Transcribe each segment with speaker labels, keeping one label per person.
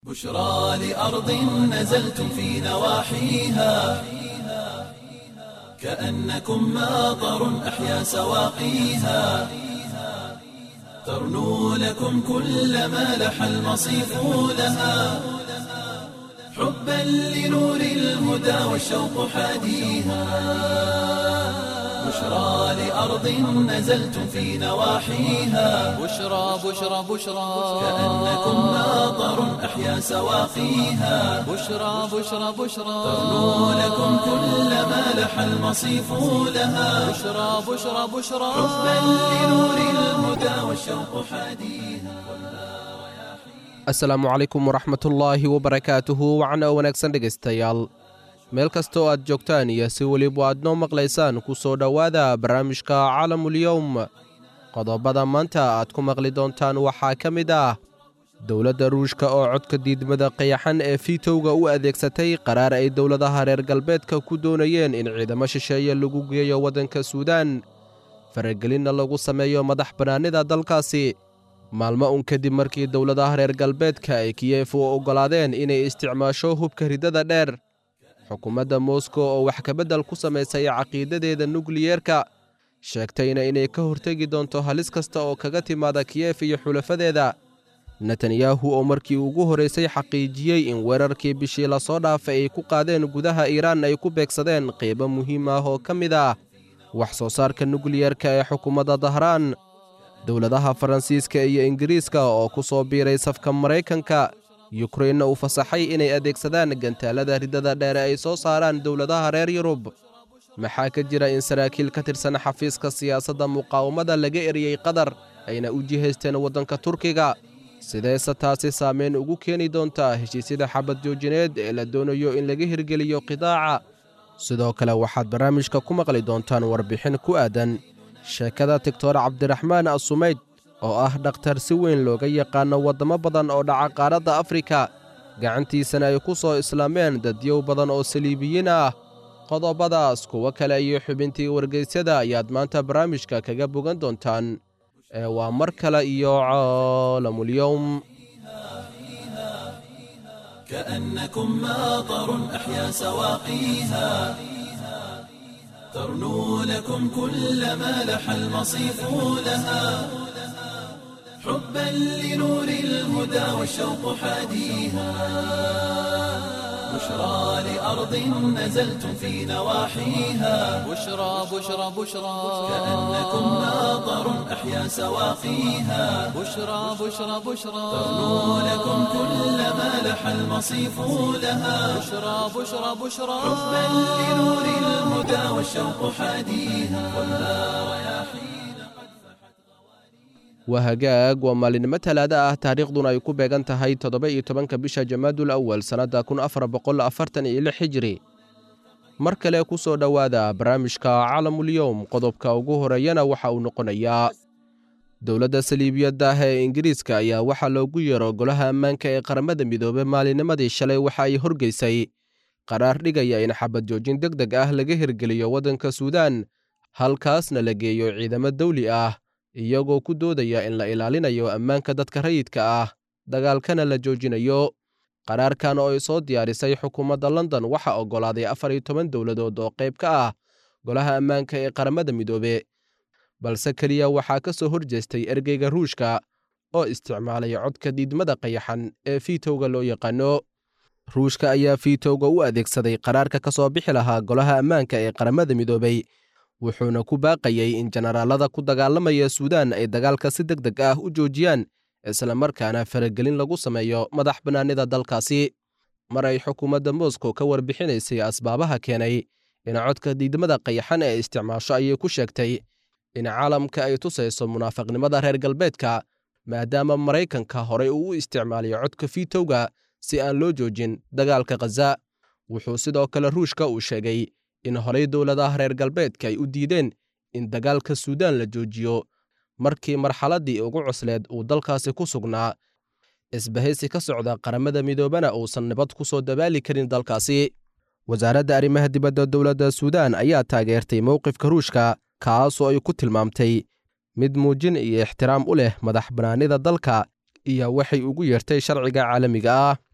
Speaker 1: بشرى لأرض نزلتم في نواحيها كأنكم ماطر أحيا سواقيها ترنو لكم كل ما لح المصيف لها حبا لنور الهدى والشوق حاديها بشرى لأرض نزلتم في نواحيها
Speaker 2: بشرى بشرى بشرى
Speaker 1: كأنكم ماطر أحيا سواقيها
Speaker 2: بشرى بشرى بشرى
Speaker 1: ترنو لكم كل ما لح المصيف لها
Speaker 2: بشرى بشرى بشرى
Speaker 1: حبا لنور الهدى والشوق حاديها
Speaker 3: asalaamu calaykum waraxmatullaahi wabarakaatuhu wacna wanaagsan dhegaystayaal meel kastoo aad joogtaan iyo si weliba aad noo maqlaysaan ku soo dhowaada barnaamijka caalamulyowm qodobada maanta aad ku maqli doontaan waxaa ka mid ah dowladda ruushka oo codka diidmada qayaxan ee fiitowga u adeegsatay qaraar ay dowladaha reer galbeedka ku doonayeen in ciidamo shisheeye lagu geeyo waddanka suudaan faragelinna lagu sameeyo madax bannaanida dalkaasi maalmo un kadib markii dowladaha reer galbeedka ay kiyef u oggolaadeen inay isticmaasho hubka ridada dheer xukuumadda moskow oo wax kabeddel ku samaysay caqiidadeeda nukliyeerka sheegtayna inay ka hortegi doonto halis kasta oo kaga timaada kiyef iyo xulafadeeda netanyahu oo markii ugu horraysay xaqiijiyey in weerarkii bishii lasoo dhaafay ay ku qaadeen gudaha iiraan ay ku beegsadeen qaybo muhiim ah oo ka mid ah wax soo saarka nukliyerka ee xukuumadda dahraan dowladaha faransiiska iyo ingiriiska oo ku soo biiray safka maraykanka yukrainna uu fasaxay inay adeegsadaan gantaalada ridada dheere ay soo saaraan dowladaha reer yurub maxaa ka jira in saraakiil ka tirsan xafiiska siyaasadda muqaawamada laga eriyey qatar ayna u jihaysteen waddanka turkiga sideese taasi saameyn ugu keeni doontaa heshiisyada xabad joojineed ee la doonayo in laga hirgeliyo qidaaca sidoo kale waxaad barnaamijka ku maqli doontaan warbixin ku aadan sheekada doctor cabdiraxmaan asumayd oo ah dhakhtar si weyn looga yaqaano waddamo badan oo dhaca qaaradda afrika gacantiisana ay ku soo islaameen dadyow badan oo saliibiyiin ah qodobadaas kuwo kale iyo xubintii wargeysyada ayaad maanta barnaamijka kaga bogan doontaan ee waa mar kale iyo caalamulyowm
Speaker 1: كأنكم ماطر أحيا سواقيها ترنو لكم كل ما لح المصيف لها حبا لنور الهدى والشوق حاديها بشرى لأرض نزلتم في نواحيها
Speaker 2: بشرى بشرى بشرى
Speaker 1: كأنكم ماطر أحيا سواقيها
Speaker 2: بشرى بشرى بشرى
Speaker 1: ترنو لكم كل ما لح المصيف لها
Speaker 2: بشرى بشرى بشرى
Speaker 1: حبا لنور الهدى والشوق حاديها والنار رياحينا
Speaker 3: waa hagaag waa maalinimo talaada ah taariikhduna ay ku beegan tahay toddoba iyo tobanka bisha jamaadul awal sannadda kun afar boqol afartan iyo lix xijiri mar kale ku soo dhowaada barnaamijka caalamulyowm qodobka ugu horeeyana waxa uu noqonayaa dowladda saliibiyadda ah ee ingiriiska ayaa waxaa loogu yeero golaha ammaanka ee qaramada midoobey maalinimadii shalay waxa ay horgeysay qaraar dhigaya in xabad joojin deg deg ah laga hirgeliyo waddanka suudaan halkaasna la geeyo ciidamo dawli ah iyagoo ku doodaya in la ilaalinayo ammaanka dadka rayidka ah dagaalkana la joojinayo qaraarkan oo ay soo diyaarisay xukuumadda london waxaa oggolaaday afar iyo toban dowladood oo qayb ka ah golaha ammaanka ee qaramada midoobe balse keliya waxaa ka soo horjeestay ergeyga ruushka oo isticmaalay codka diidmada qayaxan ee fiitowga loo yaqaano ruushka ayaa fiitowga u adeegsaday qaraarka ka soo bixi lahaa golaha ammaanka ee qaramada midoobey wuxuuna ku baaqayey in jenaraalada ku dagaalamaya suudaan ay dagaalka si deg deg ah u joojiyaan islamarkaana faragelin lagu sameeyo madax bannaanida dalkaasi mar ay xukuumadda moskow ka warbixinaysay asbaabaha keenay in codka diidmada qayaxan ee isticmaasho ayay ku sheegtay in caalamka ay tusayso munaafaqnimada reer galbeedka maadaama maraykanka horey uu u isticmaalayo codka fiitowga si aan loo joojin dagaalka khaza wuxuu sidoo kale ruushka uu sheegay in horey dowladaha reer galbeedka ay u diideen in dagaalka suudaan la joojiyo markii marxaladdii ugu cusleed uu dalkaasi ku sugnaa isbahaysi ka socda qaramada midoobana uusan nabad ku soo dabaali karin dalkaasi wasaaradda arrimaha dibadda dowladda suudaan ayaa taageertay mowqifka ruushka kaasoo ay ku tilmaamtay mid muujin iyo ixtiraam u leh madax bannaanida dalka iyo waxay ugu yeertay sharciga caalamiga ah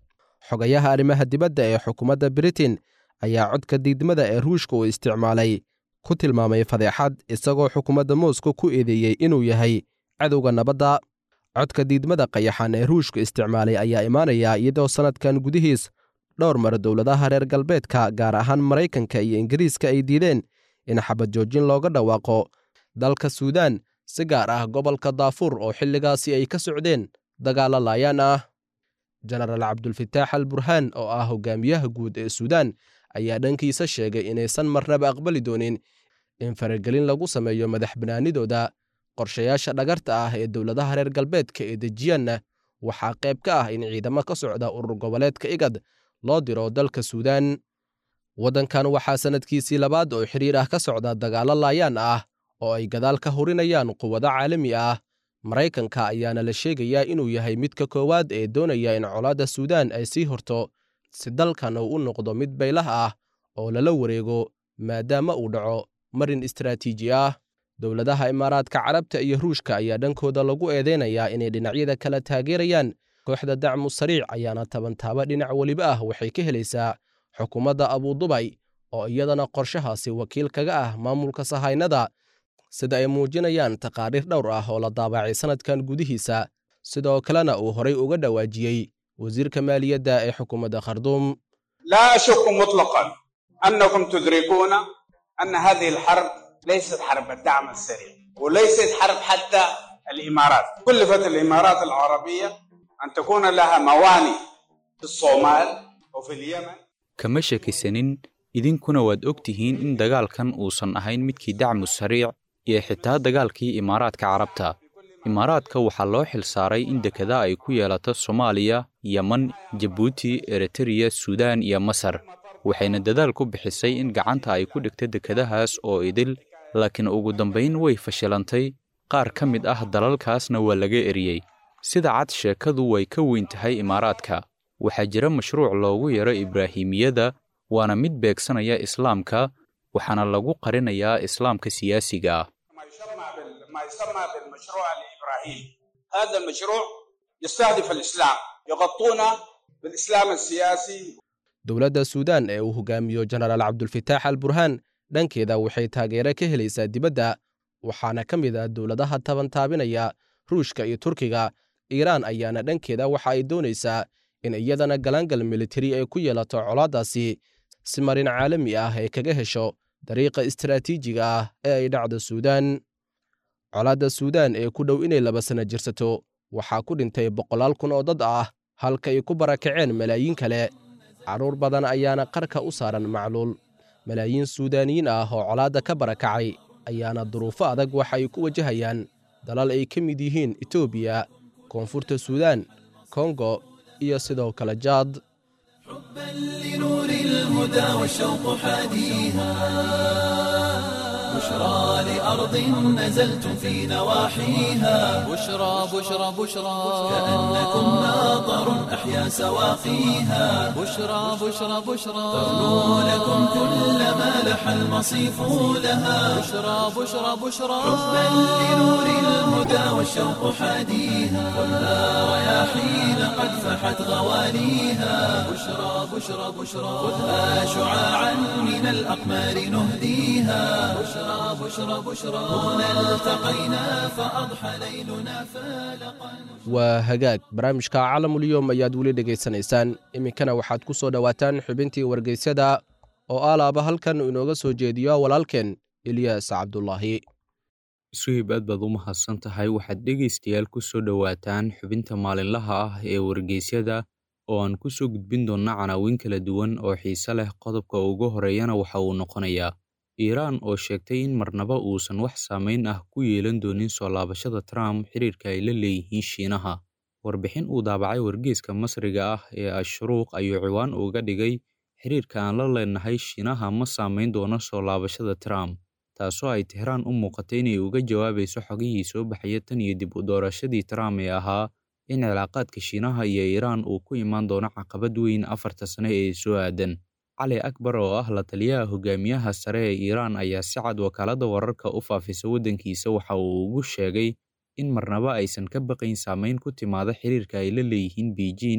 Speaker 3: xogayaha arrimaha dibadda ee xukuumadda britain ayaa codka diidmada ee ruushka uu isticmaalay ku tilmaamay fadeexad isagoo xukuumadda moscow ku eedeeyey inuu yahay cadowga nabadda codka diidmada qayaxan ee ruushka isticmaalay ayaa imaanaya iyadoo sannadkan gudihiis dhowr mar dowladaha reer galbeedka gaar ahaan maraykanka iyo ingiriiska ay diideen in xabad joojin looga dhawaaqo dalka suudaan si gaar ah gobolka daafuur oo xilligaasi ay ka socdeen dagaalla laayaan ah jenaraal cabdulfataax al burhaan oo ah hogaamiyaha guud ee suudaan ayaa dhankiisa sheegay inaysan marnaba aqbali doonin in faragelin lagu sameeyo madax banaanidooda qorshayaasha dhagarta ah ee dowladaha reer galbeedka ee dejiyaanna waxaa qayb ka ah in ciidamo ka socda urur goboleedka igad loo diro dalka suudaan waddankan waxaa sannadkiisii labaad oo xiriir ah ka socda dagaallo laayaan ah oo ay gadaal ka hurinayaan quwado caalami ah maraykanka ayaana la sheegayaa inuu yahay midka koowaad ee doonaya in colaadda suudaan ay sii horto si dalkan uu u noqdo mid baylah ah oo lala wareego maadaama uu dhaco marin istaraatiiji ah dowladaha imaaraadka carabta iyo ruushka ayaa dhankooda lagu eedeynayaa inay dhinacyada kala taageerayaan kooxda dacmu sariic ayaana tabantaaba dhinac weliba ah waxay ka helaysaa xukuumadda abudubay oo iyadana qorshahaasi wakiil kaga ah maamulka sahaynada sida ay muujinayaan taqaariir dhowr ah oo la daabacay sannadkan gudihiisa sidoo kalena uu horay uga dhawaajiyey wasiirka maaliyadda ee xukuumadda kharduum
Speaker 4: لا أشك مطلقا أنكم تدركون أن هذه الحرب ليست حرب الدعم السريع وليست حرب حتى الإمارات كلفت الإمارات العربية أن تكون لها موانئ في الصومال وفي اليمن
Speaker 5: kama shakisanin idinkuna waad og tihiin in dagaalkan uusan ahayn midkii dacmu sariic iyo xitaa dagaalkii imaaraadka carabta imaaraadka waxaa loo xil saaray in dekada ay ku yeelato soomaaliya yeman jabuuti eritreya suudaan iyo masar waxayna dadaal ku bixisay in gacanta ay ku dhigto dekadahaas oo idil laakiin ugu dambayn way fashilantay qaar ka mid ah dalalkaasna waa laga eriyey sida cad sheekadu way ka weyn tahay imaaraadka waxaa jira mashruuc loogu yaro ibraahimiyada waana mid beegsanaya islaamka waxaana lagu qarinayaa islaamka siyaasiga ah
Speaker 4: ما يسمى بال... ما يسمى بالمشروع الإبراهيمي هذا المشروع يستهدف الإسلام يغطون بالإسلام السياسي
Speaker 3: dowladda suudaan ee uu hogaamiyo jenaraal cabdulfataax al burhaan dhankeeda waxay taageero ka helaysaa dibadda waxaana ka mid ah dowladaha tabantaabinaya ruushka iyo turkiga iiraan ayaana dhankeeda waxa ay doonaysaa in iyadana galaangal militari ay ku yeelato colaaddaasi si marin caalami ah ay kaga hesho dariiqa istaraatiijiga ah ee ay dhacdo suudaan colaadda suudaan ee ku dhow inay laba sanno jirsato waxaa ku dhintay boqolaal kun oo dad ah halka ay ku barakaceen malaayiin kale carruur badan ayaana qarka u saaran macluul malaayiin suudaaniyiin ah oo colaadda ka barakacay ayaana duruufo adag waxa ay ku wajahayaan dalal ay ka mid yihiin etoobiya koonfurta suudaan kongo iyo sidoo kale jaad
Speaker 1: حبا لنور الهدى والشوق حاديها بشرى لأرض نزلتم في نواحيها
Speaker 2: بشرى بشرى بشرى
Speaker 1: كأنكم ماطر أحيا سواقيها
Speaker 2: بشرى بشرى بشرى
Speaker 1: تغنو لكم كل ما لح المصيف لها
Speaker 2: بشرى بشرى بشرى
Speaker 1: حبا لنور الهدى والشوق حاديها خذها رياحين قد فحت غوانيها بشرى بشرى بشرى خذها شعاعا من الأقمار نهديها بشرى بشرى بشرى هنا التقينا فأضحى ليلنا فالقا
Speaker 3: waa hagaag barnaamijka caalamulyoom ayaad weli dhegaysanaysaan iminkana waxaad ku soo dhowaataan xubintii wargeysyada oo alaaba halkan uu inooga soo jeediyo walaalkeen eliyas cabdulaahi
Speaker 5: suhib aad baad u mahadsan tahay waxaad dhegaystayaal ku soo dhowaataan xubinta maalinlaha ah ee wargeysyada oo aan ku soo gudbin doonna canaawiin kala duwan oo xiise leh qodobka ugu horeeyana waxa uu noqonayaa iiraan oo sheegtay in marnaba uusan wax saamayn ah ku yeelan doonin soo laabashada trump xiriirka ay la leeyihiin shiinaha warbixin uu daabacay wargeyska masriga ah ee ashruuq ayuu ciwaan uga dhigay xiriirka aan la leenahay shiinaha ma saamayn doono soo laabashada trump taasoo ay tehraan u muuqatay inay uga jawaabayso xogihii soo baxaya tan iyo dib u doorashadii trump ee ahaa in cilaaqaadka shiinaha iyo iiraan uu ku imaan doono caqabad weyn afarta sane ee soo aadan cali akbar oo ah la taliyaha hogaamiyaha sare ee iiraan ayaa si cad wakaaladda wararka u faafisa waddankiisa waxa uu ugu sheegay in marnaba aysan ka baqayn saamayn ku timaada xiriirka ay la leeyihiin beijing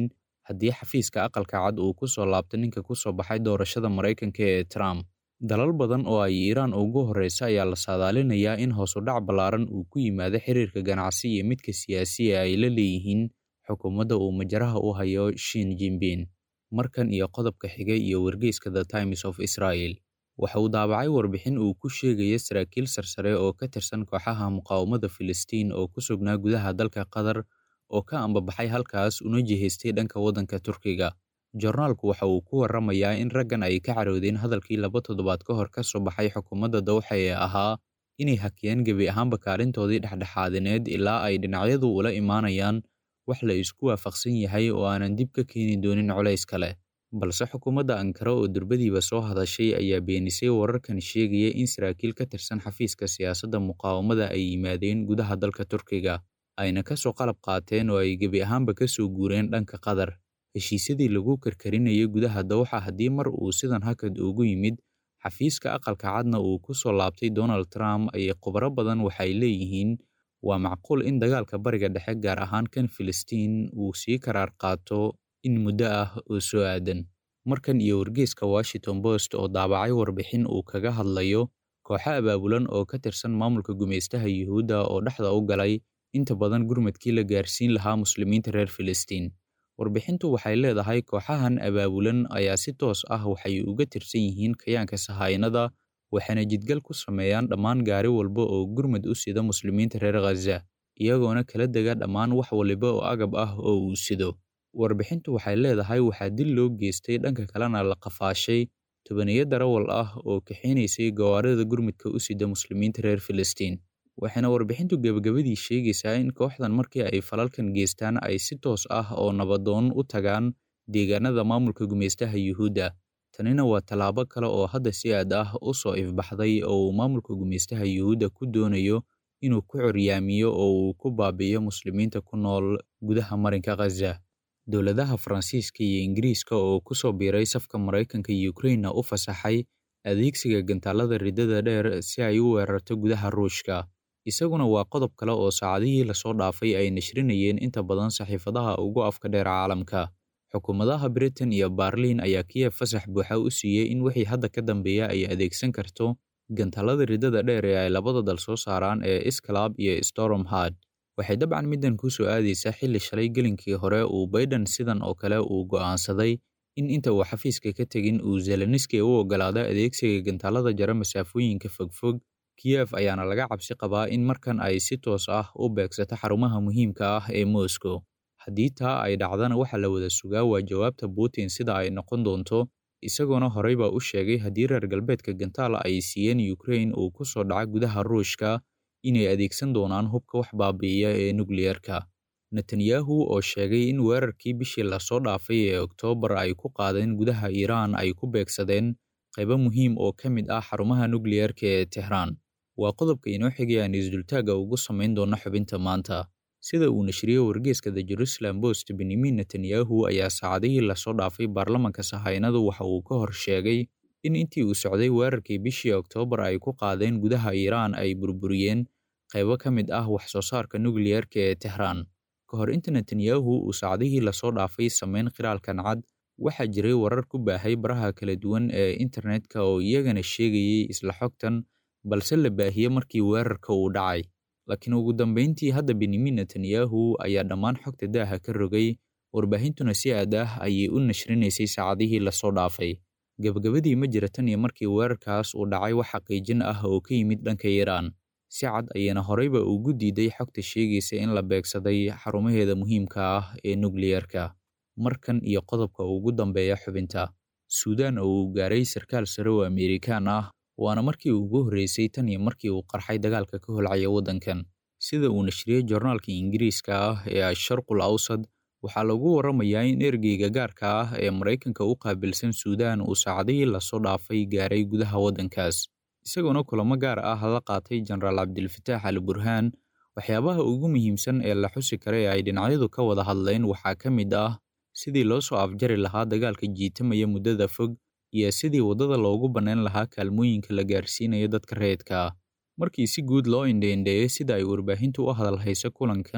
Speaker 5: haddii xafiiska aqalka cad uu ku soo laabto ninka ku soo baxay doorashada maraykanka ee trump dalal badan oo ay iiraan ugu horreysa ayaa la saadaalinayaa in hoosudhac ballaaran uu ku yimaado xiriirka ganacsi iyo midka siyaasiya ay la leeyihiin xukuumadda uu majaraha u hayo shin jinbin markan iyo qodobka xigay iyo wargeyska the times of israel waxa uu daabacay warbixin uu ku sheegaya saraakiil sarsare oo ka tirsan kooxaha muqaawamada filistiin oo ku sugnaa gudaha dalka qatar oo ka ambabaxay halkaas una jihaystay dhanka waddanka turkiga jornaalku waxa uu ku warramayaa in raggan ay ka caroodeen hadalkii laba toddobaad ka hor ka soo baxay xukuumadda dawxa ee ahaa inay hakiyeen gebi ahaanba kaalintoodii dhexdhexaadineed ilaa ay dhinacyadu ula imaanayaan wax la isku waafaqsan yahay oo aanan dib ka keeni doonin culays kale balse xukuumadda ankara oo durbadiiba soo hadashay ayaa beenisay wararkan sheegaya in saraakiil ka tirsan xafiiska siyaasadda muqaawamada ay yimaadeen gudaha dalka turkiga ayna ka soo qalab qaateen oo ay gebi ahaanba ka soo guureen dhanka qatar heshiisyadii lagu karkarinayay gudaha dawxa haddii mar uu sidan hakad ugu yimid xafiiska aqalka cadna uu ku soo laabtay donald trump ayay khubaro badan waxay leeyihiin waa macquul in dagaalka bariga dhexe gaar ahaan kan filistiin uu sii karaar qaato in muddo ah oo soo aadan markan iyo wargeyska washington post oo daabacay warbixin uu kaga hadlayo kooxo abaabulan oo ka tirsan maamulka gumaystaha yuhuudda oo dhexda u galay inta badan gurmadkii la gaarsiin lahaa muslimiinta reer filistiin warbixintu waxay leedahay kooxahan abaabulan ayaa si toos ah waxay uga tirsan yihiin kayaanka sahaynada waxayna jidgal ku sameeyaan dhammaan gaari walba oo gurmad u sida muslimiinta reer khaza iyagoona kala dega dhammaan wax waliba oo agab ah oo uu sido warbixintu waxay leedahay waxaa dil loo geystay dhanka kalena la qafaashay tobaniyo darawal ah oo kaxeynaysay gawaarida gurmudka u sida muslimiinta reer filistiin waxayna warbixintu gebagabadii sheegaysaa in kooxdan markii ay falalkan geystaan ay si toos ah oo nabadoon u tagaan deegaanada maamulka gumaystaha yuhuudda tanina waa tallaabo kale oo hadda si aad ah u soo ifbaxday oo uu maamulka gumaystaha yuhuudda ku doonayo inuu ku coryaamiyo oo uu ku baabi'iyo muslimiinta ku nool gudaha marinka khaza dowladaha faransiiska iyo ingiriiska oo ku soo biiray safka maraykanka iyo ukrainna u fasaxay adeegsiga gantaalada riddada dheer si ay u weerarto gudaha ruushka isaguna waa qodob kale oo saacadihii lasoo dhaafay ay nashrinayeen inta badan saxiifadaha ugu afka dheer caalamka xukuumadaha britain iyo barliin ayaa kiyef fasax buuxa u siiyey in wixii hadda ka dambeeya ay adeegsan karto gantaalada riddada dheer ee ay labada dal soo saaraan ee iskalab iyo storm hard waxay dabcan middan ku soo aadaysaa xilli shalay gelinkii hore uu baiden sidan oo kale uu go'aansaday in inta uu xafiiska ka tegin uu zeleniski u oggolaado adeegsiga gantaalada jara masaafooyinka fogfog kiyef ayaana laga cabsi qabaa in markan ay si toos ah u beegsato xarumaha muhiimka ah ee moscow haddii taa ay dhacdana waxaa la wada sugaa waa jawaabta putin sida ay noqon doonto isagoona horey baa u sheegay haddii reer galbeedka gantaal ay siiyeen ukrain uu ku soo dhaca gudaha ruushka inay adeegsan doonaan hubka wax baabi'iya ee nukliyerka netanyahu oo sheegay in weerarkii bishii lasoo dhaafay ee oktoobar ay ku qaadeen gudaha iiraan ay ku beegsadeen qaybo muhiim oo ka mid ah xarumaha nukliyerka ee tehraan waa qodobka inoo xigay aan isdultaagga ugu samayn doona xubinta maanta sida uu nashriyey wargeyska the jerusalem post benyamin netanyahu ayaa saacadihii lasoo dhaafay baarlamanka sahaynadu waxa uu ka hor sheegay in intii uu socday weerarkii bishii oktoobar ay ku qaadeen gudaha iiraan ay burburiyeen qaybo ka mid ah wax soo saarka nukliyerka ee tehraan ka hor inta netanyahu uu saacadihii lasoo dhaafay samayn khilaalkan cad waxaa jiray warar ku baahay baraha kala duwan ee internetka oo iyagana sheegayey isla xogtan balse la baahiyey markii weerarka uu dhacay laakiin ugu dambeyntii hadda benyamin netanyahu ayaa dhammaan xogta daaha ka rogay warbaahintuna si aad ah ayay u nashrinaysay saacadihii lasoo dhaafay gabagabadii ma jira tan iyo markii weerarkaas uu dhacay wax xaqiijin ah oo ka yimid dhanka iiraan si cad ayayna horeyba ugu diiday xogta sheegaysa in la beegsaday xarumaheeda muhiimka ah ee nukliyerka markan iyo qodobka ugu dambeeya xubinta suudaan oo uu gaaray sarkaal sare oo amerikaan ah waana markii ugu horreysay tan iyo markii uu qarxay dagaalka ka holcaya waddankan sida uu nashriyey jornaalka ingiriiska ah ee asharqul awsad waxaa lagu warramayaa in ergeyga gaarka ah ee maraykanka u qaabilsan suudaan uu saacadihii lasoo dhaafay gaaray gudaha waddankaas isagoona kulamo gaar ah la qaatay jenaraal cabdilfataax al burhaan waxyaabaha ugu muhiimsan ee la xusi kara ee ay dhinacyadu ka wada hadleen waxaa ka mid ah sidii loo soo afjari lahaa dagaalka jiitamaya muddada fog iyo sidii waddada loogu bannayn lahaa kaalmooyinka la gaarsiinayo dadka reedka ah markii si guud loo indheindheeyey sida ay warbaahintu u hadalhayso kulankan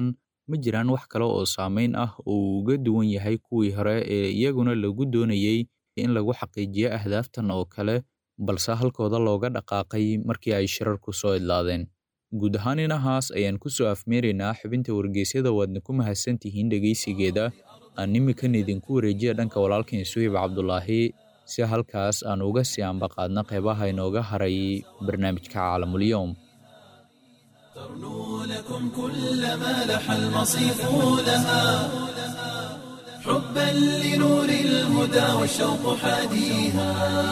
Speaker 5: ma jiraan wax kale oo saameyn ah oo uu uga duwan yahay kuwii hore ee iyaguna lagu doonayey in lagu xaqiijiyo ahdaaftan oo kale balse halkooda looga dhaqaaqay markii ay shirarku soo idlaadeen guud ahaan inahaas ayaan ku soo afmeeraynaa xubinta wargeysyada waadna ku mahadsantihiin dhegaysigeeda aan imikan idinku wareejiya dhanka walaalkan suhib cabdulaahi si halkaas aan uga sii ambaqaadna qeybaha inooga haray barnaamijka caalamulyoom
Speaker 1: ترنو لكم كل ما لح المصيف لها حبا لنور الهدى والشوق حاديها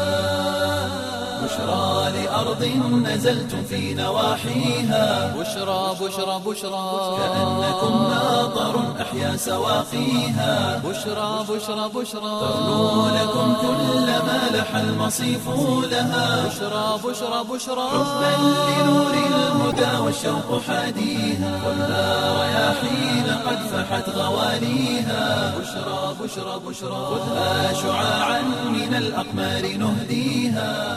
Speaker 1: بشرى لأرض نزلتم في نواحيها
Speaker 2: بشرى بشرى بشرى
Speaker 1: كأنكم ناظر أحيا سواقيها
Speaker 2: بشرى بشرى بشرى
Speaker 1: ترنو لكم كل ما لح المصيف لها
Speaker 2: بشرى بشرى بشرى
Speaker 1: حبا لنور الهدى والشوق حاديها ولا رياحين قد فحت غواليها بشرى بشرى بشرى خذها شعاعا من الأقمار نهديها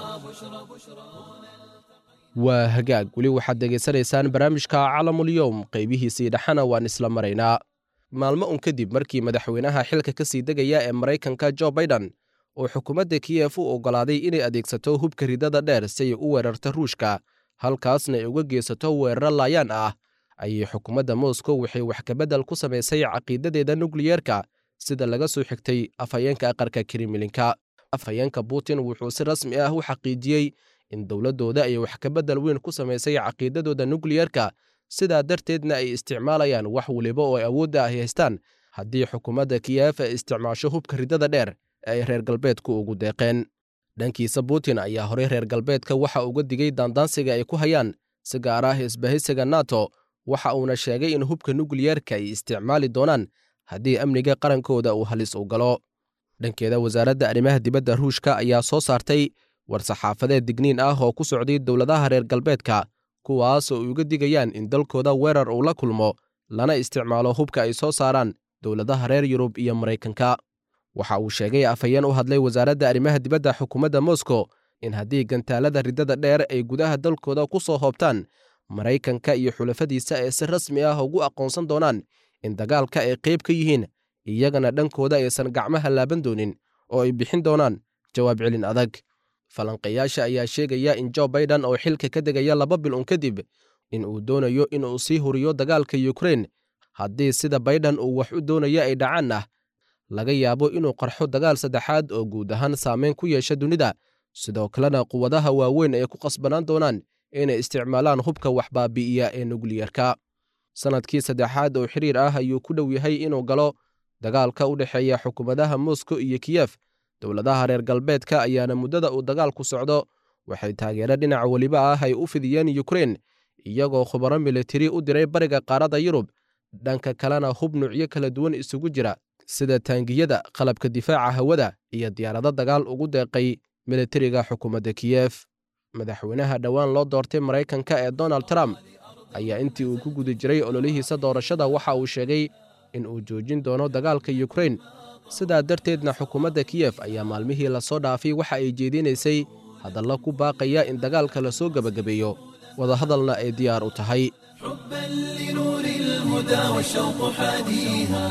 Speaker 3: waa hagaag weli waxaad degaysanaysaan barnaamijka calamulyowm qaybihiisii dhexana waan isla maraynaa maalmo un kadib markii madaxweynaha xilka ka sii degaya ee maraykanka jo baiden uu xukuumadda kiyef u oggolaaday inay adeegsato hubka ridada dheer si ay u weerarto ruushka halkaasna ay uga geysato weeraro laayaan ah ayay xukuumadda moscow waxay wax kabeddel ku samaysay caqiidadeeda nukliyeerka sida laga soo xigtay afhayeenka aqarka kremlinka afhayeenka putin wuxuu si rasmi ah u xaqiijiyey in dowladdooda ay wax kabeddel weyn ku samaysay caqiidadooda nukliyerka sidaa darteedna ay isticmaalayaan wax weliba oo awoodda ay haystaan haddii xukuumadda kiyef ay isticmaasho hubka ridada dheer ee ay reer galbeedku ugu deeqeen dhankiisa putin ayaa horey reer galbeedka waxa uga digay daandaansiga ay ku hayaan si gaar ah isbahaysiga nato waxa uuna sheegay in hubka nukliyerka ay isticmaali doonaan haddii amniga qarankooda uu halis u galo dhankeeda wasaaradda arrimaha dibadda ruushka ayaa soo saartay war-saxaafadeed digniin ah oo ku socday dowladaha reer galbeedka kuwaas oo ay uga digayaan in dalkooda weerar uu la kulmo lana isticmaalo hubka ay soo saaraan dowladaha reer yurub iyo maraykanka waxa uu sheegay afhayeen u hadlay wasaaradda arrimaha dibadda xukuumadda moscow in haddii gantaalada ridada dheer ay gudaha dalkooda ku soo hoobtaan maraykanka iyo xulafadiisa ay si rasmi ah ugu aqoonsan doonaan in dagaalka ay qayb ka yihiin iyagana dhankooda aysan gacmaha laaban doonin oo ay bixin doonaan jawaab celin adag falanqayaasha ayaa sheegaya in jo baiden oo xilka ka degaya laba bil un kadib in uu doonayo in uu sii huriyo dagaalka yukrain haddii sida baiden uu wax u doonayo ay dhacaan ah laga yaabo inuu qarxo dagaal saddexaad oo guud ahaan saameyn ku yeesha dunida sidoo kalena quwadaha waaweyn ay ku qasbanaan doonaan inay isticmaalaan hubka wax baabi'iya ee nukliyerka sannadkii saddexaad oo xiriir ah ayuu ku dhow yahay inuu galo dagaalka u dhexeeya xukuumadaha moscow iyo kiyef dowladaha reer galbeedka ayaana muddada uu dagaalku socdo waxay taageero dhinac weliba ah ay u fidiyeen yukrain iyagoo khubaro militari u diray bariga qaaradda yurub dhanka kalena hub nuucyo kala duwan isugu jira sida taangiyada qalabka difaaca hawada iyo diyaarado dagaal ugu deeqay militariga xukuumadda kiyef madaxweynaha dhowaan loo doortay maraykanka ee donald trump ayaa intii uu ku guda jiray ololihiisa doorashada waxa uu sheegay in uu joojin doono dagaalka yukrain sidaa darteedna xukuumadda kiyef ayaa maalmihii lasoo dhaafay waxa ay jeedinaysay hadalla ku baaqaya in dagaalka lasoo gebagabeeyo wadahadalna ay diyaar u tahay
Speaker 1: حبا لنور الهدى والشوق حاديها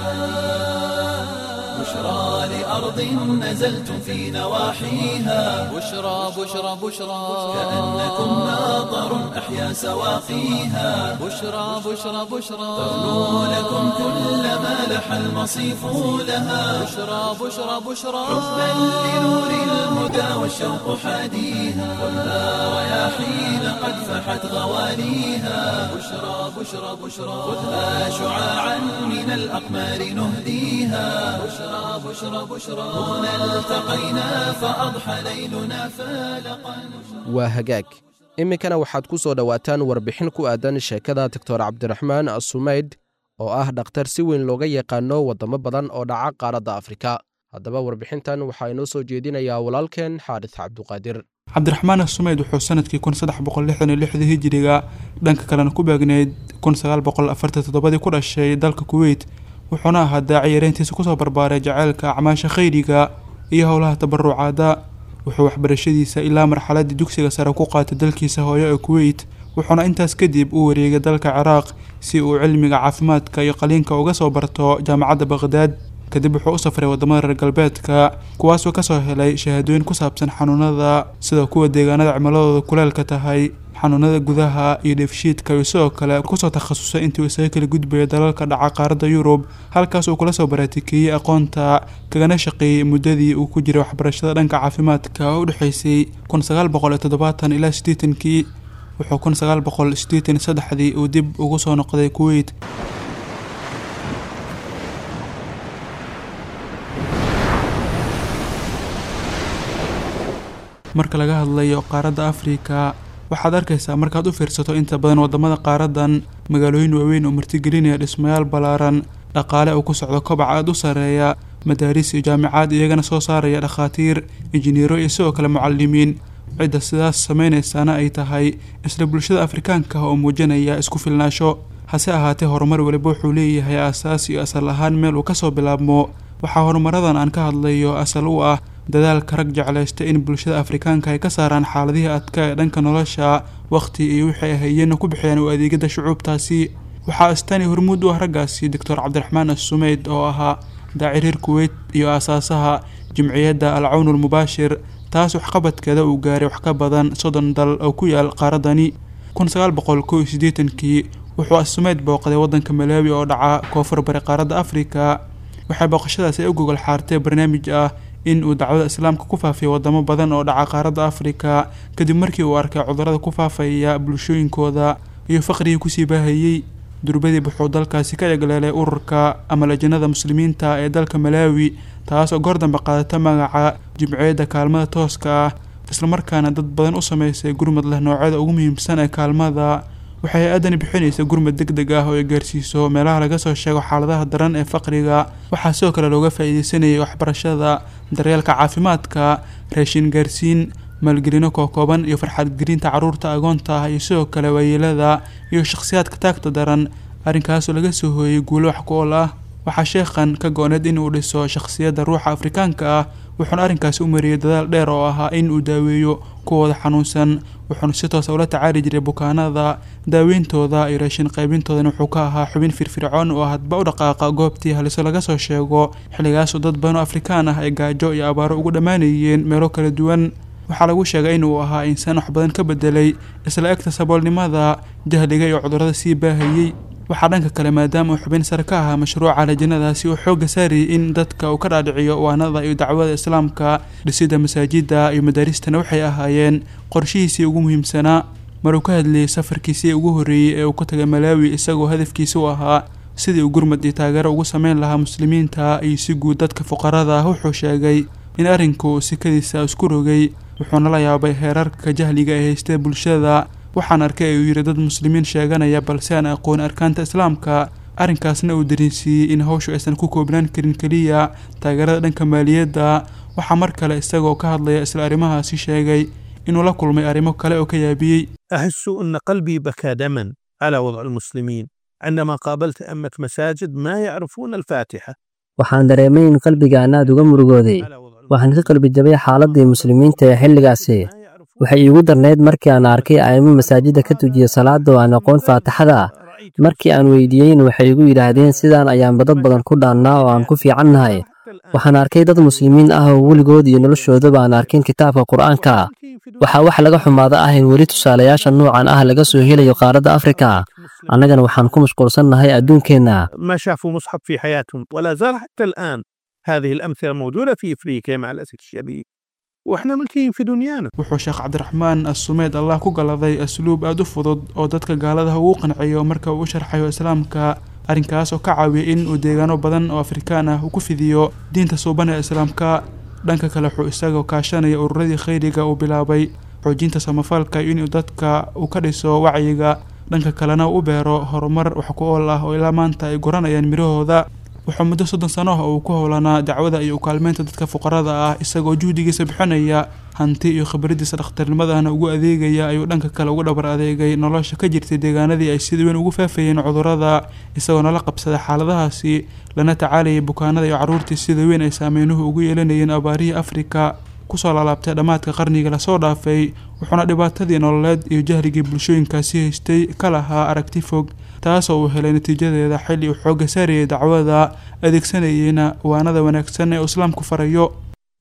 Speaker 1: بشرى لأرض نزلتم في نواحيها
Speaker 2: بشرى بشرى بشرى
Speaker 1: كأنكم ناظر أحيا سواقيها
Speaker 2: بشرى بشرى بشرى
Speaker 1: ترنو لكم كل ما لح المصيف لها
Speaker 2: بشرى بشرى بشرى
Speaker 1: حبا لنور الهدى والشوق حاديها ولا رياحين قد فحت غواليها بشرى بشرى بشرى خذها شعاعا من الأقمار نهديها بشرى بشرى بشرى هنا التقينا فأضحى ليلنا فالقا
Speaker 3: waa hagaag iminkana waxaad ku soo dhowaataan warbixin ku aadan sheekada doctor cabdiraxmaan asumayd oo ah dhakhtar si weyn looga yaqaano waddamo badan oo dhaca qaaradda afrika haddaba warbixintan waxaa inoo soo jeedinayaa walaalkeen xaaris cabduqaadir
Speaker 6: cabdiraxmaan asumeyd wuxuu sanadkii kun saddex boqol lixdan iyo lixdii hijiriga dhanka kalena ku beegneyd kun sagaal boqol afartan toddobadii ku dhashay dalka kuweyt wuxuuna ahaa daaciyareyntiisa kusoo barbaaray jaceylka acmaasha khayriga iyo howlaha tabarucaada wuxuu waxbarashadiisa ilaa marxaladii dugsiga sare ku qaatay dalkiisa hooyo ee kuweyt wuxuuna intaas kadib u wareegay dalka ciraaq si uu cilmiga caafimaadka iyo qaliinka uga soo barto jaamacadda baqhdaad kadib wuxuu u safray wadamada reer galbeedka kuwaasoo kasoo helay shahaadooyin ku saabsan xanuunada sida kuwa deegaanada cimiladooda kuleelka tahay xanuunada gudaha iyo dheefshiidka iyo sidoo kale kusoo takhasusay intii uu isaga kala gudbaya dalalka dhaca qaaradda yurub halkaas uu kula soo baraatikeeyey aqoonta kagana shaqeeyey muddadii uu ku jiray waxbarashada dhanka caafimaadka oo u dhexeysay kun sagaal boqol iyo toddobaatan ilaa siddeetankii wuxuu kun sagaal boqol siddeetan iyo saddexdii uu dib ugu soo noqday kuweyt marka laga hadlayo qaaradda afrika waxaad arkaysaa markaad u fiirsato inta badan wadamada qaaradan magaalooyin waaweyn oo martigelinaya dhismayaal ballaaran dhaqaale uu ku socdo kobac aada u sareeya madaariis iyo jaamicaad iyagana soo saaraya dhakhaatiir injineero iyo sidoo kale mucalimiin cidda sidaas sameynaysaana ay tahay isla bulshada afrikaanka oo muujinaya isku filnaasho hase ahaatee horumar weliba wuxuu leeyahay aasaas iyo asal ahaan meel uu kasoo bilaabmo waxaa horumaradan aan ka hadlayo asal u ah dadaalka rag jeclaysta in bulshada afrikaanka ay ka saaraan xaaladihii adka ee dhanka nolosha wakhti iyo wixii ay hayeenna ku bixiyaan u adeegada shucuubtaasi waxaa astani hormuud u ah raggaasi doctor cabdiraxmaan assumeyd oo ahaa daaciriir kuweyt iyo aasaasaha jimciyadda alcawn almubaashir taas waxqabadkeeda uu gaaray wax ka badan soddon dal oo ku yaal qaaradani kun sagaal boqol kow iyo siddeetankii wuxuu assumeyd booqday waddanka malaawi oo dhaca koonfur bari qaaradda afrika waxay booqashadaasi ay u gogol xaartay barnaamij ah in uu dacwada islaamka ku faafiyo wadamo badan oo dhaca qaaradda afrika kadib markii uu arkay cudurada ku faafaya bulshooyinkooda iyo faqrigii kusii baahayey durbadii wuxuu dalkaasi ka egleelay ururka ama lajinada muslimiinta ee dalka malaawi taas oo goor dambe qaadata magaca jimciyadda kaalmada tooska ah islamarkaana dad badan u sameysay gurmad leh noocyada ugu muhiimsan ee kaalmada waxay hay-addani bixinaysa gurmad deg deg ah oo ay gaarsiiso meelaha laga soo sheego xaaladaha daran ee faqriga waxaa sidoo kale looga faa-iideysanayay waxbarashada daryeelka caafimaadka raashin gaarsiin maalgelino kookooban iyo farxadgelinta caruurta agoonta ah iyo sidoo kale waayeelada iyo shakhsiyaadka taagta daran arrinkaasoo laga soo hooyay guulo wax ku ool ah waxaa sheekhan ka go-need in uu dhiso shakhsiyadda ruuxa afrikaanka ah wuxuuna arrinkaasi u mariyey dadaal dheer oo ahaa in uu daaweeyo kuwooda xanuunsan wuxuuna si toosa ula tacaali jiray bukaanada daaweyntooda iyo raashin qaybintoodana wuxuu ka ahaa xubin firfircoon oo hadba u dhaqaaqa goobtii haliso laga soo sheego xilligaasoo dad badan oo afrikaan ah ay gaajo iyo abaaro ugu dhammaanayeen meelo kala duwan waxaa lagu sheegay inuu ahaa insaan wax badan ka bedelay isla egta saboolnimada jahliga iyo cudurrada sii baahayey waxaa dhanka kale maadaama uu xubin sare ka ahaa mashruuca lajinadaasi uu xoogga saarayay in dadka uu ka dhaadhiciyo waanada iyo dacwada islaamka dhisidda masaajidda iyo madaaristana waxay ahaayeen qorshihiisii ugu muhiimsanaa maruu ka hadlayay safarkiisii ugu horreeyey ee uu ku tagay malaawi isagoo hadafkiisa u ahaa sidii uu gurmad iyo taageero ugu sameyn lahaa muslimiinta iyo si guud dadka fuqarada ah wuxuu sheegay in arrinku sikadiisa isku rogay wuxuuna la yaabay heerarka jahliga ee haystee bulshada waxaan arkay uu yidhi dad muslimiin sheeganaya balse aan aqoon arkaanta islaamka arrinkaasna uu dareensiiyey in hawshu aysan ku koobnaan karin keliya taageerada dhanka maaliyadda waxaa mar kale isagoo ka hadlaya isla arrimahaasi sheegay inuu la kulmay arrimo kale oo ka yaabiyey
Speaker 7: أحس أن قلبي بكى دما على وضع المسلمين عندما قابلت أمة مساجد ما يعرفون الفاتحة
Speaker 8: waxaan dareemay in qalbigaan aad uga murugooday waxaan ka qalbi jabay xaaladdii muslimiinta ee xilligaasi waxay iigu darnayd markii aan arkay aimo masaajidda ka tujiya salaada oo aan aqoon faatixada markii aan weydiiyeyn waxay igu yidhaahdeen sidaan ayaanba dad badan ku dhaannaa oo aan ku fiicannahay waxaan arkay dad muslimiin ah oo weligood iyo noloshoodaba aan arkin kitaabka qur'aanka waxaa wax laga xumaada ah in weli tusaalayaasha noocan ah laga soo helayo qaaradda afrika annagana waxaan ku mashquulsannahay adduunkeenna
Speaker 7: ما شافوا مصحف في حياتهم ولا زال حتى الآن هذه الأمثلة موجودة في إفريقيا مع الأسف الشديد وإحنا ملكيين في دنيانا
Speaker 6: wuxuu sheekh cabdiraxmaan assumeyd allah ku galaday asluub aada u fudud oo dadka gaaladaha uu qanciyo marka uu u sharxayo islaamka arrinkaas oo ka caawiya in uu deegaano badan oo afrikaan ah uu ku fidiyo diinta suuban ee islaamka dhanka kale wuxuu isagoo kaashanaya ururadii khayriga uu bilaabay xoojinta samafalka iyo inuu dadka uu ka dhiso wacyiga dhanka kalena uu u beero horumar wax ku ool ah oo ilaa maanta ay guranayaan midhahooda wuxuu muddo soddon sano ah uu ku howlanaa dacwada iyo ukaalmeynta dadka fuqarada ah isagoo juhdigiisa bixinaya hanti iyo khibradiisa dhakhtarnimadana ugu adeegaya ayuu dhanka kale ugu dhabar adeegay nolosha ka jirtay deegaanadii ay sida weyn ugu faafayeen cudurrada isagoo nala qabsaday xaaladahaasi lana tacaalayay bukaanada iyo carruurtii sida weyn ay saameynuhu ugu yeelanayeen abaarihii afrika kusoo laalaabtay dhammaadka qarnigii lasoo dhaafay wuxuuna dhibaatadii nololeed iyo jahligii bulshooyinkaasi haystay ka lahaa aragti fog taasoo uu helay natiijadeeda xilli uu xoogga saarayay dacwada adeegsanayeyna waanada wanaagsan ee uu islaamku farayo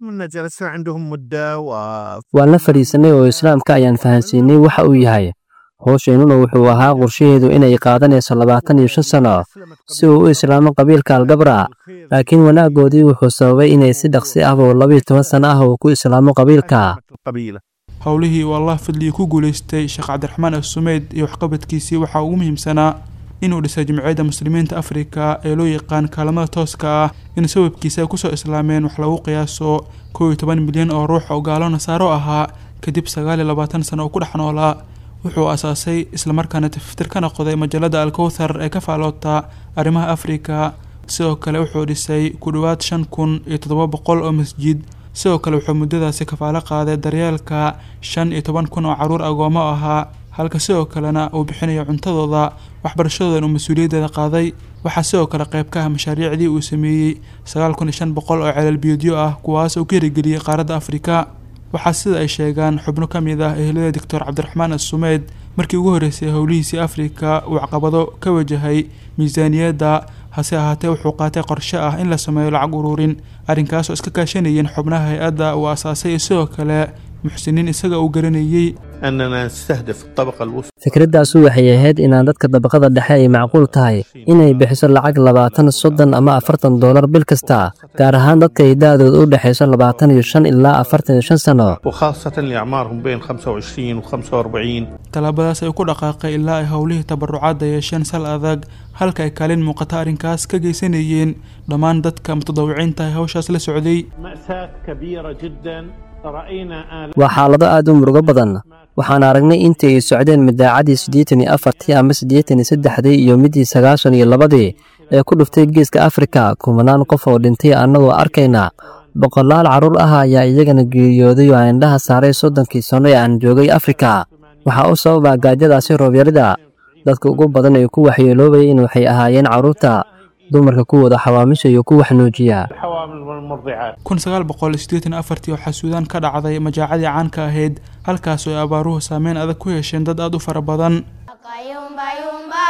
Speaker 7: جلسنا عندهم مدة و
Speaker 8: waan la fadhiisanay oo islaamka ayaan fahansiinay waxa uu yahay howsheennuna wuxuu ahaa qorshaheedu inay qaadanayso labaatan iyo shan sano si uu u islaamo qabiilka algabra laakiin wanaaggoodii wuxuu sababay inay si dhaqsi ah oo labiyo toban sano ah uu ku islaamo qabiilka
Speaker 7: القبيلة
Speaker 6: howlihii uu allah fadligii ku guulaystay sheekh cabdiraxmaan assumeyd iyo waxqabadkiisii waxaa ugu muhiimsanaa inuu dhisay jimciyadda muslimiinta afrika ee loo yaqaan kaalamada tooska ah in sababkiisa ay kusoo islaameen wax lagu qiyaaso kow iyo toban milyan oo ruux oo gaalo nasaaro ahaa kadib sagaal iyo labaatan sano oo ku dhex noolaa wuxuu asaasay islamarkaana tiftir ka noqday majalada alkowthar ee ka faaloota arrimaha afrika sidoo kale wuxuu dhisay ku dhowaad shan kun iyo toddoba boqol oo masjid sidoo kale wuxuu muddadaasi kafaalo qaaday daryeelka shan iyo toban kun oo caruur agoomo ahaa halka sidoo kalena uu bixinayo cuntadooda waxbarashadoodan uu mas-uuliyaddeeda qaaday waxaa sidoo kale qayb ka ah mashaariicdii uu sameeyey sagaal kun iyo shan boqol oo ceelal biyoodyo ah kuwaas uu ka hirgeliyey qaaradda afrika waxaa sida ay sheegaan xubno ka mid ah ehelada doctor cabdiraxmaan assumeyd markii ugu horreysay howlihiisii afrika uu caqabado ka wajahay miisaaniyadda hase ahaatee wuxuu qaatay qorshe ah in la sameeyo lacag ururin arrinkaasoo iska kaashanayeen xubnaha hay-adda uu asaasay iyo sidoo kale muxsiniin isaga uu garanayey
Speaker 7: أننا نستهدف الطبقة الوسطى
Speaker 8: fikradaasu waxay ahayd inaan dadka dabaqada dhexe ay macquul tahay inay bixiso lacag labaatan soddon ama afartan doolar bil kasta gaar ahaan dadka ay da-dooda u dhexayso labaatan iyo shan ilaa afartan iyo shan sano
Speaker 7: وخاصة لأعمارهم بين 25 و 45
Speaker 6: tallaabadaas ay ku dhaqaaqay ilaa ay howlihii tabarucaadda yeesheen sal adag halka ay kaalin muuqata arrinkaas ka geysanayeen dhammaan dadka mutadawiciinta ee hawshaas la socday
Speaker 7: مأساة كبيرة جدا رأينا آلاف
Speaker 8: waa xaalado aad u murugo badan waxaan aragnay intii ay socdeen midaacaddii siddeetan iyo afartii ama siddeetan iyo saddexdii iyo midii sagaashan iyo labadii ee ku dhuftay geeska afrika kumanaan qof oo dhintay annagoo arkayna boqolaal carruur ah ayaa iyagana geeriyooday oo aan indhaha saaray soddonkii sanno ee aan joogay afrika waxaa u sababa gaajadaasi roobyarida dadka ugu badan ee ku waxyeeloobayeen waxay ahaayeen carruurta dumarka kuwooda xawaamisha iyo kuwa xanuujiya
Speaker 7: الحوامل والمرضعات
Speaker 6: kun sagaal boqol siddeetan iyo afartii waxaa suudaan ka dhacday majaacadii caanka ahayd halkaasoo ay abaaruhu saameyn adag ku yeesheen dad aad u fara badan
Speaker 9: Akayumbayumba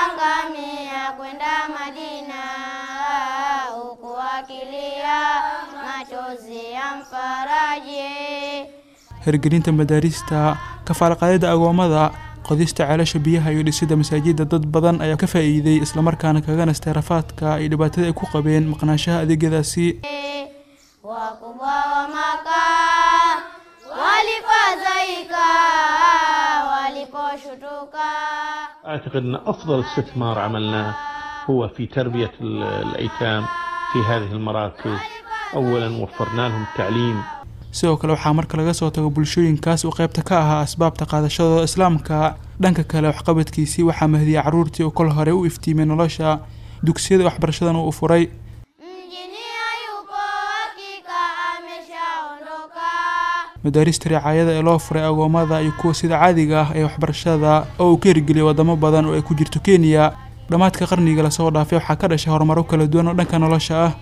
Speaker 9: ngamia kwenda Madina, huku akilia machozi ya mfaraji.
Speaker 6: hirgelinta madaarista kafaalqaadida agoomada qodista ceelasha biyaha iyo dhisidda masaajidda dad badan ayaa ka faa'iiday islamarkaana kaga nastay rafaadka iyo dhibaatada ay ku qabeen maqnaanshaha adeegyadaasi
Speaker 9: Wakubwa wa Maka walifadhaika waliposhutuka.
Speaker 7: أعتقد أن أفضل استثمار عملناه هو في تربية ال- الأيتام في هذه المراكز أولا وفرنا لهم تعليم
Speaker 6: sidoo kale waxaa marka laga soo tago bulshooyinkaas uu qaybta ka ahaa asbaabta qaadashadooda islaamka dhanka kale waxqabadkiisii waxaa mahdiyay carruurtii uu kol hore u iftiimay nolosha dugsiyada waxbarashadan uu furay
Speaker 9: Mjini hayupo hakika ameshaondoka.
Speaker 6: madaarista ricaayada ee loo furay agoomada iyo kuwa sida caadiga ah ee waxbarashada oo uu ka hirgeliyay wadamo badan oo ay ku jirto kenya dhammaadka qarniga lasoo dhaafay waxaa ka dhashay horumaro kala duwan oo dhanka nolosha ah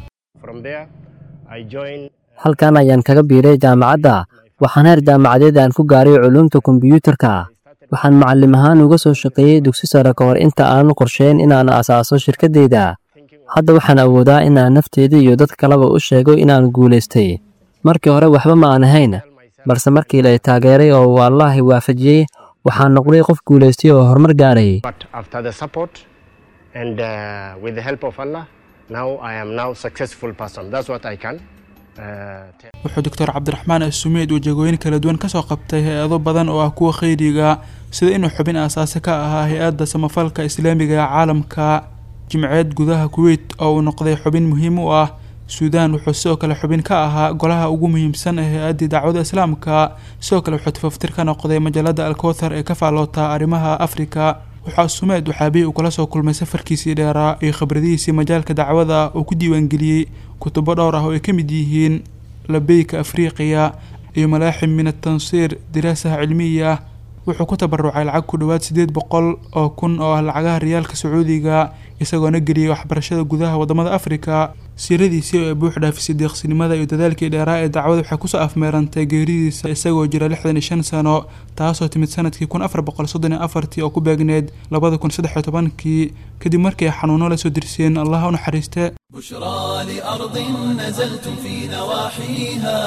Speaker 8: halkan ayaan kaga biiray jaamacadda waxaan heer jaamacadeed aan ku gaaray culuumta kombiyuutarka waxaan macallim ahaan uga soo shaqeeyey dugsi sare ka hor inta aanan qorsheyn inaan asaaso shirkaddayda hadda waxaan awoodaa inaan nafteeda iyo dad kaleba u sheego inaan guulaystay markii hore waxba ma aan ahayn balse markii la i taageeray oo uu allaahi waafajiyey waxaan noqday qof guulaystay oo horumar gaaray
Speaker 10: But after the support and uh, with the help of Allah, now I am now successful person. That's what I can. Uh, tell.
Speaker 6: wuxuu doctor cabdiraxmaan assumeyd uu jagooyin kala duwan kasoo qabtay hay-ado badan oo ah kuwa khayriga sida inuu xubin aasaasi ka ahaa hay-adda samafalka islaamiga ee caalamka jimceed gudaha kuweyt oo uu noqday xubin muhiim u ah suudaan wuxuu sidoo kale xubin ka ahaa golaha ugu muhiimsan ee hay-addii dacwada islaamka sidoo kale wuxuu tafaftir ka noqday majalada alkowthar ee ka faaloota arrimaha afrika wuxuu asumeed waxaabihii uu kala soo kulmay safarkiisii dheeraa iyo khibradihiisii majaalka dacwada uu ku diiwaangeliyey kutubo dhowr ah oo ay ka mid yihiin labeyka afriqiya iyo malaaxim min atansiir diraasaha cilmiya wuxuu ku tabarucay lacag ku dhowaad siddeed boqol oo kun oo ah lacagaha riyaalka sacuudiga isagoona geliyey waxbarashada gudaha wadamada afrika siiradiisii oo ay buux dhaafisay deeqsinimada iyo dadaalkii dheeraa ee dacwada waxay kusoo afmeerantay geeridiisa isagoo jira lixdan iyo shan sano taasoo timid sanadkii kun afar boqol soddon iyo afartii oo ku beegneyd labada kun saddex iyo tobankii kadib markii ay xanuuno la soo dirseen allah u naxariiste
Speaker 1: بشرى لأرض نزلتم في نواحيها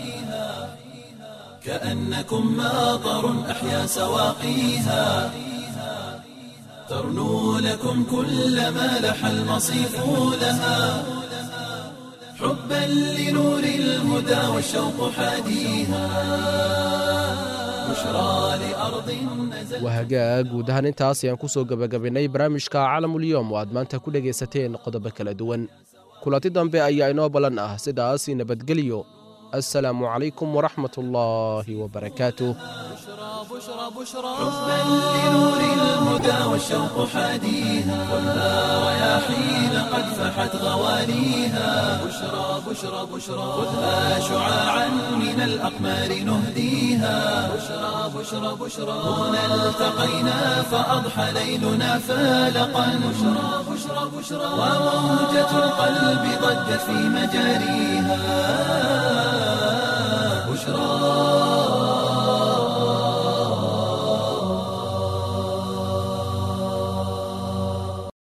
Speaker 1: كأنكم ماطر أحيا سواقيها ترنو لكم كل ما لح المصيف لها حبا لنور الهدى والشوق حاديها بشرى لأرض نزلتم
Speaker 3: wahagaag guud ahaan intaas ayaan ku soo gebagabaynay barnaamijka caalamulyom oo aad maanta ku dhegaysateen qodobo kala duwan kulanti dambe ayaa inoo ballan ah sidaas nabadgelyo assalaamu calaykum waraxmat ullaahi wabarakaatuh
Speaker 2: بشرى بشرى
Speaker 1: حبا لنور الهدى والشوق حاديها خذها رياحين قد فحت غواليها بشرى بشرى بشرى خذها شعاعا من الأقمار نهديها بشرى بشرى بشرى هنا التقينا فأضحى ليلنا فالقا بشرى بشرى بشرى وموجة القلب ضجت في مجاريها